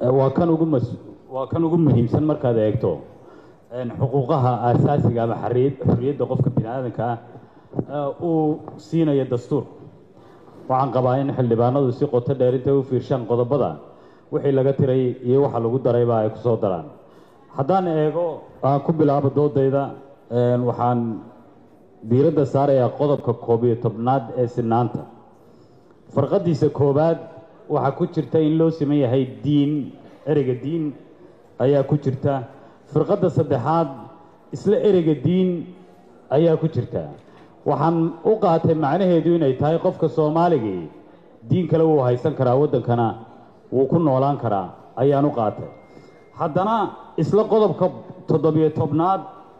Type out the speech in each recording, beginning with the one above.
waa kan ugu mas waa kan ugu muhiimsan markaad eegto xuquuqaha aasaasiga ama xariyad xorriyadda qofka bini aadanka ah uu siinayo dastuur waxaan qabaa in xildhibaanadu si qoto dheer intay u fiirshaan qodobada wixii laga tiray iyo waxa lagu darayba ay kusoo daraan haddaan eego aan ku bilaabo doodayda waxaan diiradda saarayaa qodobka koob iyo tobnaad ee sinaanta farqadiisa koowaad waxaa ku jirta in loo siman yahay diin ereyga diin ayaa ku jirta firqadda saddexaad isla ereyga diin ayaa ku jirta waxaan u qaatay macnaheedu inay tahay qofka soomaaligii diin kale wuu haysan karaa waddankana wuu ku noolaan karaa ayaan u qaatay haddana isla qodobka toddobiyo tobnaad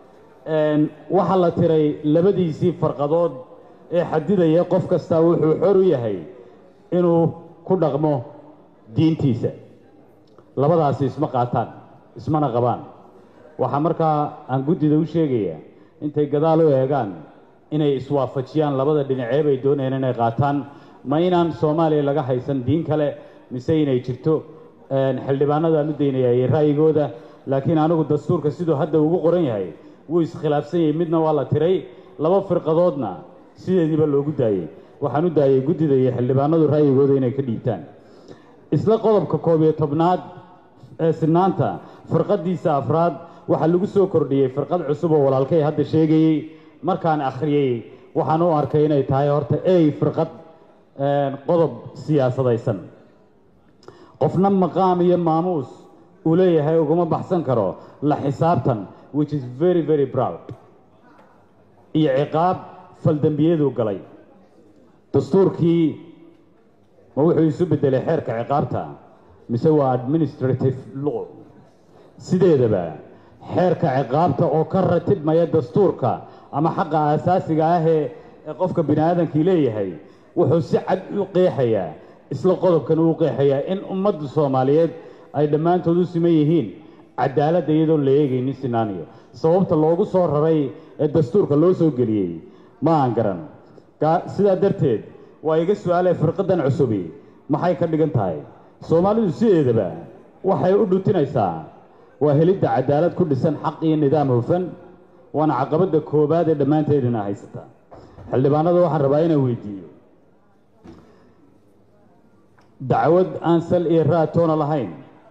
waxaa la tiray labadiisii farqadood ee xadidaya qof kastaa wuxuu xor u yahay inuu ku dhaqmo diintiisa labadaasi isma qaataan ismana qabaan waxaa markaa aan guddida u sheegayaa intay gadaal u eegaan inay iswaafajiyaan labada dhinacee bay doonayaan inay qaataan ma inaan soomaaliya laga haysan diin kale mise inay jirto xildhibaanadaan u daynayay ra'yigooda laakiin anigu dastuurka siduu hadda ugu qoran yahay wuu iskhilaafsan yahay midna waa la tiray laba firqadoodna sideediiba loogu daayey waxaan u daayay guddida iyo xildhibaanadu ra'yigooda inay ka dhiibtaan isla qodobka koob iyo tobnaad ee sinaanta firqadiisa afraad waxaa lagu soo kordhiyey firqad cusub oo walaalkay hadda sheegayey markaan akhriyey waxaan u arkay inay tahay horta ey firqad qodob siyaasadaysan qofna maqaam iyo maamuus uu leeyahay uguma baxsan karo la xisaabtan which is very very proud iyo ciqaab faldembiyaduu galay dastuurkii ma wuxuu isu beddelay xeerka ciqaabta mise waa administrative law sideedaba xeerka ciqaabta oo ka ratibmaya dastuurka ama xaqa aasaasiga ahee ee qofka bini aadamkii leeyahay wuxuu si cad u qeexayaa isla qodobkan uu qeexayaa in ummadda soomaaliyeed ay dhammaantood u siman yihiin cadaaladda iyadoon la eegaynin sinaaniyo sababta loogu soo raray ee dastuurka loo soo geliyey ma aan garan sidaa darteed waa iga su-aalee firqadan cusubi maxay ka dhigan tahay soomaalidu sideedaba waxay u dhutinaysaa waa helidda cadaalad ku dhisan xaq iyo nidaam hufan waana caqabadda koowaad ee dhammaanteedina haysata xildhibaanada waxaan rabaa inaan weydiiyo dacwad aan sal iyo raatoona lahayn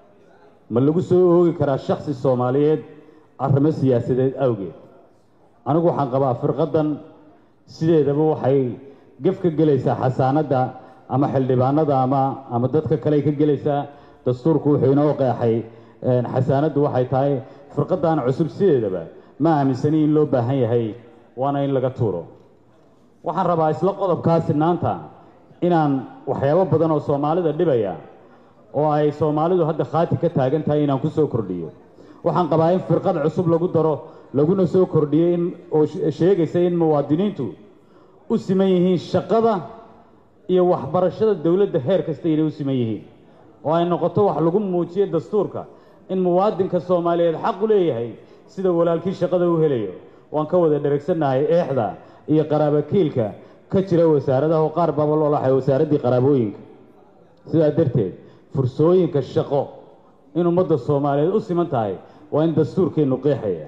ma lagu soo oogi karaa shaksi soomaaliyeed arrimo siyaasadeed awgeed anigu waxaan qabaa firqadan sideedaba waxay gef ka gelaysaa xasaanadda ama xildhibaanada ama ama dadka kale ka gelaysaa dastuurku wuxuu inoo qeexay xasaanaddu waxay tahay firqadan cusub sideedaba ma aaminsani in loo baahan yahay waana in laga tuuro waxaan rabaa isla qodobkaa sinaanta inaan waxyaabo badan oo soomaalida dhibaya oo ay soomaalidu hadda khaati ka taagan tahay inaan ku soo kordhiyo waxaan qabaa in firqad cusub lagu daro laguna soo kordhiyo in oo sheegaysa in muwaadiniintu u siman yihiin shaqada iyo waxbarashada dowladda heer kasta inay u siman yihiin oo ay noqoto wax lagu muujiyo dastuurka in muwaadinka soomaaliyeed xaq u leeyahay sida walaalkii shaqada u helayo waan ka wada dheragsannahay eexda iyo qaraabakiilka ka jira wasaaradaha oo qaar baaba loolaxay wasaaraddii qaraabooyinka sidaa darteed fursooyinka shaqo in ummadda soomaaliyeed u siman tahay waa in dastuurkeennu qeexaya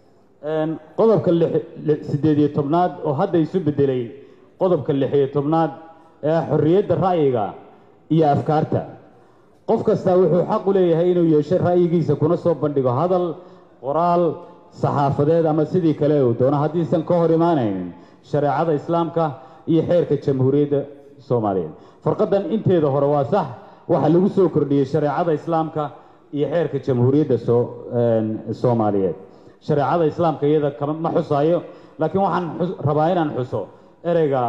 qodobka siddeed iyo tobnaad oo hadda isu beddelay qodobka lix iyo tobnaad ee ah xorriyadda ra'yiga iyo afkaarta qof kastaa wuxuu xaq u leeyahay inuu yeesho ra'yigiisa kuna soo bandhigo hadal qoraal saxaafadeed ama sidii kale uu doono haddiisan ka hor imaanaynin shareecada islaamka iyo xeerka jamhuuriyadda soomaaliyeed farqadan inteeda hore waa sax waxaa lagu soo kordhiyey shareecada islaamka iyo xeerka jamhuuriyadda soo soomaaliyeed shareecada islaamka iyada kama ma xusaayo laakiin waxaan rabaa inaan xuso ereyga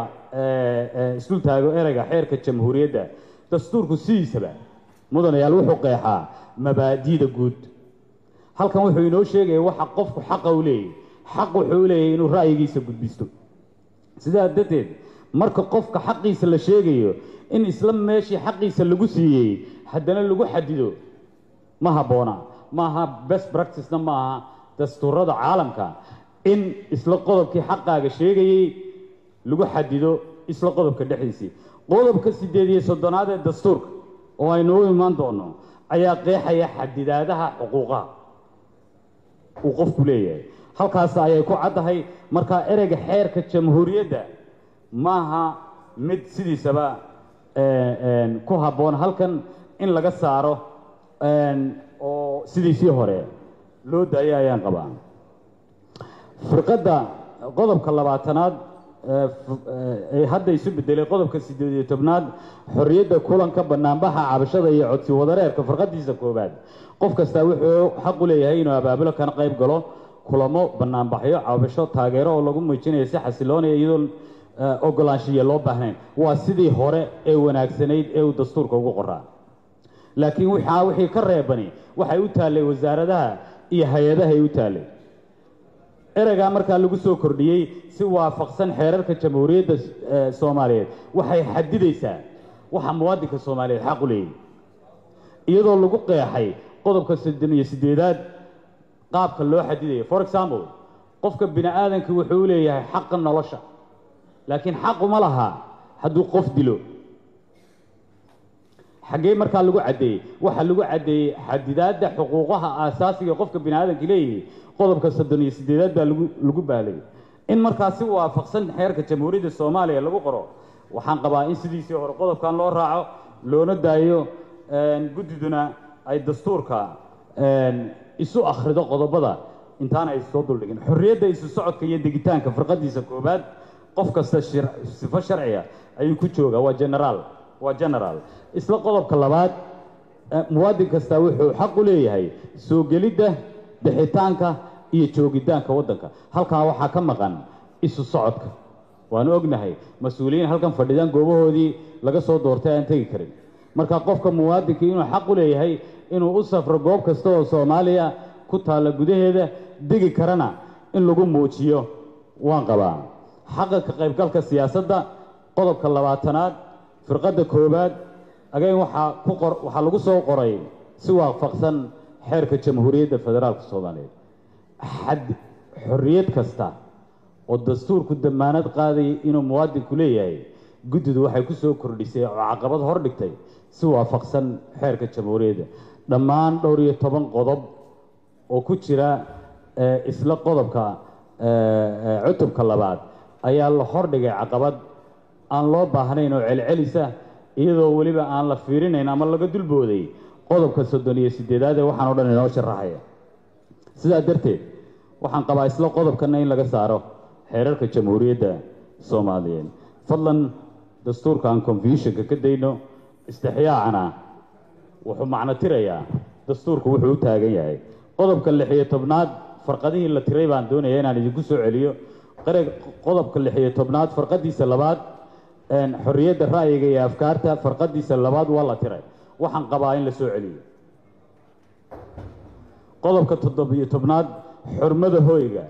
isdul taago ereyga xeerka jamhuuriyadda dastuurku sidiisaba mudanayaal wuxuu qeexaa mabaadi'da guud halkan wuxuu inoo sheegaya waxa qofku xaqa u leeyahy xaq wuxuu u leeyahay inuu ra'yigiisa gudbisto sidaa darteed marka qofka xaqiisa la sheegayo in isla meeshii xaqiisa lagu siiyey haddana lagu xadido ma habboona maaha best practicena ma aha dastuurada caalamka in isla qodobkii xaqaaga sheegayey lagu xadido isla qodobka dhexdiisii qodobka siddeed iyo soddonaad ee dastuurka oo aynu u imaan doono ayaa qeexaya xadidaadaha xuquuqaha uu qofku leeyahay halkaas ayay ku caddahay markaa ereyga xeerka jamhuuriyadda maaha mid sidiisaba ku habboon halkan in laga saaro oo sidiisii hore loo daayo ayaan qabaa firqadda qodobka labaatanaad ee hadda isu bedelay qodobka siddeed iyo tobnaad xorriyadda kulanka banaanbaxa cabashada iyo codsi wadareerka firqadiisa koowaad qof kastaa wuxuu xaq u leeyahay inuu abaabulo kana qayb galo kulamo banaanbaxyo cabasho taageero oo lagu muujinayo si xasiloonaya iyadoon ogolaanshiya loo baahnayn waa sidii hore ee wanaagsanayd ee uu dastuurka ugu qoraa laakiin waxaa wixii ka reebani waxay u taallay wasaaradaha iyo hay-adahay u taallay ereygaa markaa lagu soo kordhiyey si waafaqsan xeerarka jamhuuriyadda soomaaliyeed waxay xadidaysaa waxa muwaadinka soomaaliyeed xaq u leeyahy iyadoo lagu qeexay qodobka soddon iyo siddeedaad qaabka loo xadidayo for example qofka bini aadamka wuxuu u leeyahay xaqa nolosha laakiin xaquma laha hadduu qof dilo xaggee markaa lagu caddeeyey waxaa lagu caddeeyey xadidaadda xuquuqaha aasaasiga qofka bini aadamka leeyahay qodobka soddon iyo siddeedaad baa lagu lagu baalay in markaa si waafaqsan xeerka jamhuuriyadda soomaaliya lagu qoro waxaan qabaa in sidiisii hore qodobkan loo raaco loona daayo guddiduna ay dastuurka isu akhrido qodobada intaana ay soo duldhigin xorriyadda isu socodka iyo degitaanka firqadiisa koobaad qof kasta sifo sharciga ayuu ku joogaa waa generaal waa generaal isla qodobka labaad muwaadin kastaa wuxuu xaq u leeyahay soo gelidda bixitaanka iyo joogitaanka waddanka halkaa waxaa ka maqan isu socodka waanu ognahay mas-uuliyiin halkan fadhidaan goobahoodii laga soo doortay aan tegi karin marka qofka muwaadinka inuu xaq u leeyahay inuu u safro goob kasta oo soomaaliya ku taalla gudaheeda degi karana in lagu muujiyo waan qabaa xaqa ka qaybgalka siyaasadda qodobka labaatanaad firqadda koowaad agayn waxaa ku qor waxaa lagu soo qoray si waafaqsan xeerka jamhuuriyadda federaalka soomaaliyeed xad xorriyad kasta oo dastuurku damaanad qaadayay inuu muwaadinku leeyahay guddidu waxay ku soo kordhisay oo caqabad hor dhigtay si waafaqsan xeerka jamhuuriyadda dhammaan dhowr iyo toban qodob oo ku jira isla qodobka cutubka labaad ayaa la hordhigay caqabad aan loo baahnayn oo celcelisa iyadoo weliba aan la fiirinayn ama laga dulbooday qodobka soddon iyo siddeedaad ee waxaan o dhan inoo sharaxaya sidaa darteed waxaan qabaa isla qodobkana in laga saaro xeerarka jamhuuriyadda soomaaliyeed fadlan dastuurka aan confusionka ka dayno istixyaacana wuxuu macno tirayaa dastuurku wuxuu u taagan yahay qodobka lix iyo tobnaad farqadihii la tiray baan doonaya inaan idinku soo celiyo qareg qodobka lix iyo tobnaad farqadiisa labaad xorriyadda ra'yiga iyo afkaarta farqadiisa labaad waa la tiray waxaan qabaa in la soo celiyo qodobka toddobiyo tobnaad xurmada hoyga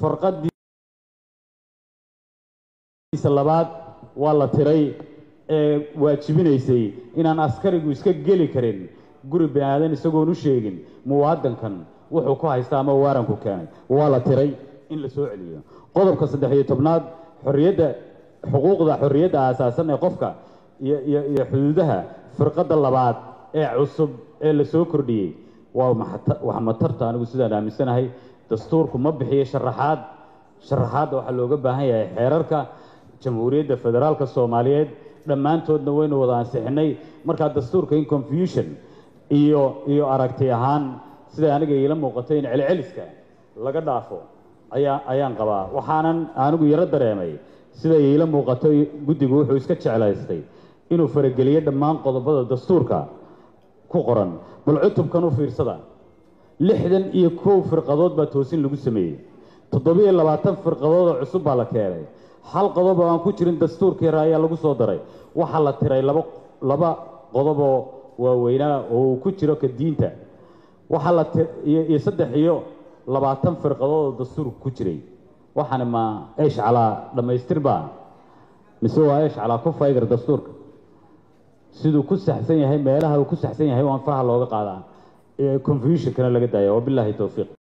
farqadiisa labaad waa la tiray ee waajibinaysay inaan askarigu iska geli karin guri bini aadan isagoon u sheegin muwaadankan wuxuu ku haysta ama waaranku keenay waa la tiray in la soo celiyo qodobka saddex iyo tobnaad xorriyadda xuquuqda xorriyadda aasaasan ee qofka iyo iyo iyo xuduudaha firqadda labaad ee cusub ee la soo kordhiyey waa wax matarta anigu sidaan aaminsanahay dastuurku ma bixiyo sharaxaad sharaxaadda waxaa looga baahan yahay xeerarka jamhuuriyadda federaalka soomaaliyeed dhammaantoodna waynu wada ansixinay markaa dastuurka in confusion iyo iyo aragti ahaan siday aniga iila muuqato in celceliska laga dhaafo ayaa ayaan qabaa waxaanan anigu yaro dareemay siday iila muuqato guddigu wuxuu iska jeclaystay inuu farageliyo dhammaan qodobada dastuurka ku qoran bal cutubkan u fiirsada lixdan iyo kow firqadood baa toosin lagu sameeyey toddobiyo labaatan firqadood oo cusub baa la keenay hal qodob oo aan ku jirin dastuurkeera ayaa lagu soo daray waxaa la tiray laba laba qodob oo waaweynaa oo uu ku jiro ka diinta waxaa la iyo saddex iyo labaatan firqadood oo dastuurka ku jiray waxaana ma eesh calaa dhammaystir baa mise waa eesh calaa ku faygar dastuurka siduu ku saxsan yahay meelaha uu ku saxsan yahay waan faraha looga qaadaa confusionkana laga daaya wabilaahi towfiiq